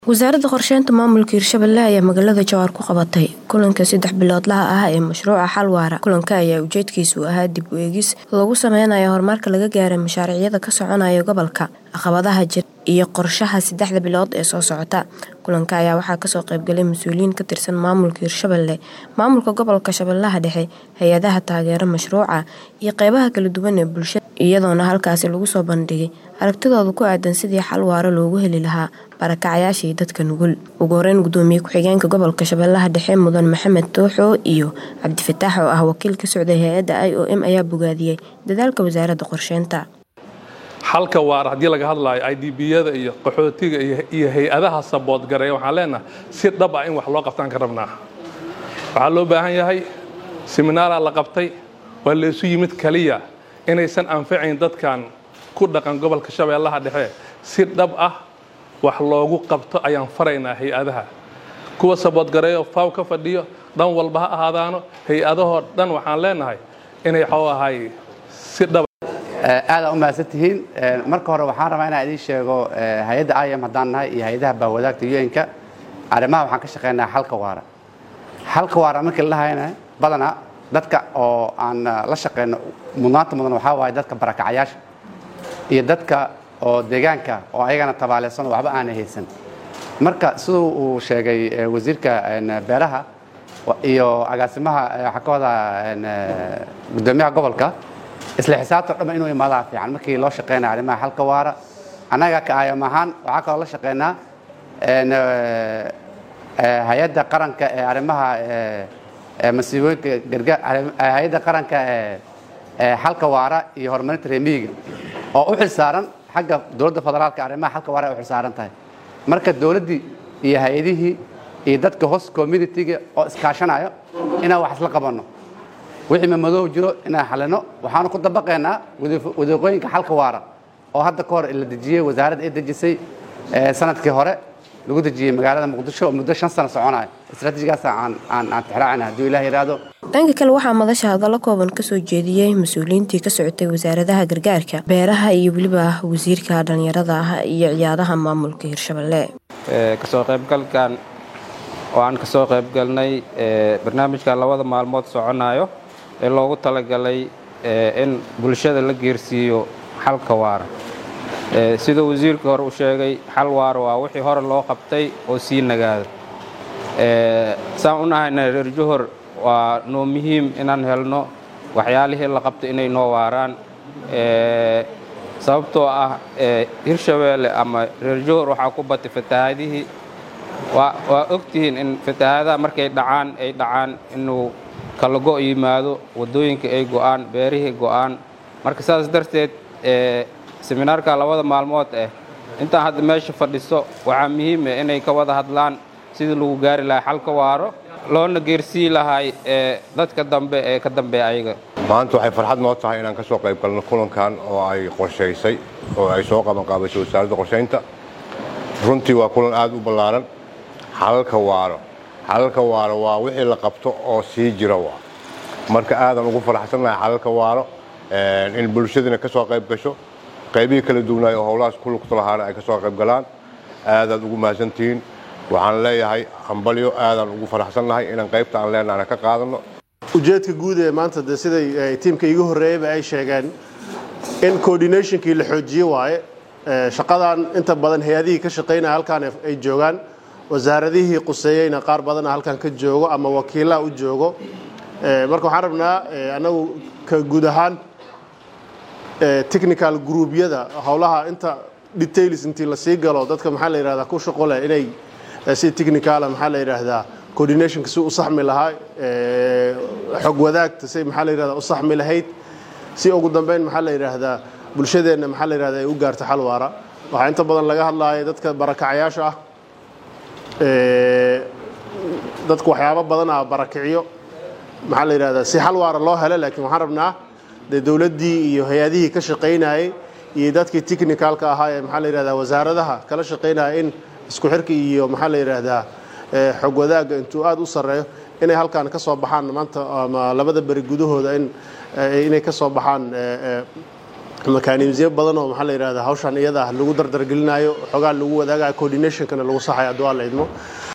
wasaaradda qorsheynta maamulka hirshabelle ayaa magaalada jawaar ku qabatay kulanka saddex biloodlaha ah ee mashruuca xal waara kulanka ayaa ujeedkiisu ahaa dib u eegis lagu sameynayo horumarka laga gaaray mashaariicyada ka soconaya gobolka caqabadaha jira iyo qorshaha saddexda bilood ee soo socota kulanka ayaa waxaa kasoo qeybgalay mas-uuliyiin ka tirsan maamulka hirshabelle maamulka gobolka shabeellaha dhexe hay-adaha taageera mashruuca iyo qeybaha kala duwan ee bulshada iyadoona halkaasi lagu soo bandhigay aragtidooda ku aadan sidii xal waaro loogu heli lahaa barakacayaashii dadka nugul ugu horeyn gudoomiye ku-xigeenka gobolka shabeellaha dhexe mudan maxamed tooxo iyo cabdifataax oo ah wakiil ka socday hay-adda i o m ayaa bogaadiyey dadaalka wasaaradda qorsheynta xalka waara haddii laga hadlaayo i d b-yada iyo qaxootiga iyo hay-adaha saboodgareeya waxaan leenahay si dhab ah in wax loo qabtaan ka rabnaa waxaa loo baahan yahay siminaaraa la qabtay waa laysu yimid kaliya inaysan anfacayn dadkan ku dhaqan gobolka shabeellaha dhexe si dhab ah wax loogu qabto ayaan faraynaa hay-adaha kuwa saboodgareeyo faw ka fadhiyo dhan walba ha ahaadaano hay-adahoo dhan waxaan leenahay inay xoo ahay si dhab aadaan u mahadsan tihiin marka hore waxaan rabaa inaan idiin sheego hay-adda im haddaan nahay iyo hay-adaha baawadaagta un-ka arrimaha waxaan ka shaqeynaa xalka waara xalka waara markii la dhahayna badanaa dadka oo aan la shaqeyno mudnaanta mudan waxaa waaye dadka barakacayaasha iyo dadka oo deegaanka oo ayagana tabaaleysan oo waxba aanay haysan marka siduu uu sheegay wasiirka beeraha iyo agaasimaha xakooda gudoomiyaha gobolka isla xisaabta dhamma inuu imaadaa fiican markii loo shaqeynaya arrimaha xalka waara annaga ka ayam ahaan waxaa kaloo la shaqeynaa hay-adda qaranka ee arrimaha masiibooyinka gargaar hay-adda qaranka ee xalka waara iyo horumarinta reemiyiga oo u xilsaaran xagga dowladda federaalka arrimaha xalka waara ay u xilsaaran tahay marka dowladdii iyo hay-adihii iyo dadka host communitiga oo iskaashanayo inaan wax isla qabanno wixii mamadoow jiro inaan xalino waxaanu ku dabaqaynaa wadiiqooyinka xalka waara oo hadda ka hor la dejiyey wasaaradda ay dejisay sanadkii hore lagu dejiyey magaalada muqdisho oo muddo shan sano soconaya istraatijigaas aan aan tixraacina hadduu ilaah yidhaahdo dhanka kale waxaa madasha hadallo kooban kasoo jeediyey mas-uuliyiintii ka socotay wasaaradaha gargaarka beeraha iyo weliba wasiirka dhallinyarada ah iyo ciyaadaha maamulka hirshabelle kasoo qaybgalkan oo aan kasoo qaybgalnay barnaamijka labada maalmood soconayo ee loogu talagalay in bulshada la geersiiyo xalka waara siduu wasiirka hore u sheegay xal waara waa wixii hore loo qabtay oo sii nagaada saan u nahayna reer johor waa noo muhiim inaan helno waxyaalihii la qabtay inay noo waaraan sababtoo ah hirshabeelle ama reer johor waxaa ku batay fatahaadihii waa ogtihiin in fatahaadaha markay dhacaan ay dhacaan inuu kala go' yimaado waddooyinka ay go'aan beerihii go'aan marka saas darteed seminaarka labada maalmood ah intaan hadda meesha fadhiso waxaa muhiim ah inay ka wada hadlaan sidii lagu gaari lahaa xalka waaro loona geersii lahay dadka dambe ee ka dambeeya ayaga maanta waxay farxad noo tahay inaan ka soo qayb galno kulankan oo ay qorshaysay oo ay soo qabanqaabasay wasaaradda qorshaynta runtii waa kulan aad u ballaaran xalalka waaro xalalka waaro waa wixii la qabto oo sii jira waa marka aadan ugu faraxsannahay xalalka waaro in bulshadina ka soo qayb gasho qaybihii kala duwanaay oo howlahaas ku lugta lahaana ay ka soo qayb galaan aadaad ugu mahadsantihiin waxaan leeyahay hambalyo aadaan ugu faraxsannahay inaan qaybta aan leenahana ka qaadanno ujeedka guud ee maanta de siday tiimka iigu horreeyeyba ay sheegeen in coordinationkii la xoojiye waaye shaqadan inta badan hay-adihii ka shaqaynaya halkaan ay joogaan wasaaradihii quseeyeyna qaar badana halkan ka joogo ama wakiillaha u joogo marka waxaan rabnaa annagu ka guud ahaan technical groubyada howlaha inta details intii lasii galo dadka maxaa la yidhahdaa ku shaqo leh inay si technicala maxaa la yidhaahdaa coordinationka si u saxmi lahaa xog wadaagta si maxaa la yidhahdaa u saxmi lahayd si ugu dambeyn maxaa la yidhaahdaa bulshadeenna maxaa la yidhahdaa ay u gaarto xal waara waxaa inta badan laga hadlaaya dadka barakacayaasha ah dadku waxyaabo badan ah barakiciyo maxaa la yidhahdaa si xal waara loo helo laakiin waxaan rabnaa dee dowladdii iyo hay-adihii ka shaqaynayay iyo dadkii technicalka ahaa ee maxaa la yidhahdaa wasaaradaha kala shaqaynaya in isku xirka iyo maxaa la yidhaahdaa xog wadaagga intuu aad u sarreeyo inay halkaan ka soo baxaan maanta ama labada beri gudahooda in inay ka soo baxaan mekanismyo badan oo maxaa la yidhahdaa hawshan iyada ah lagu dardargelinayo xogaa lagu wadaagayo coordinationkana lagu saxayo hadduu alla idmo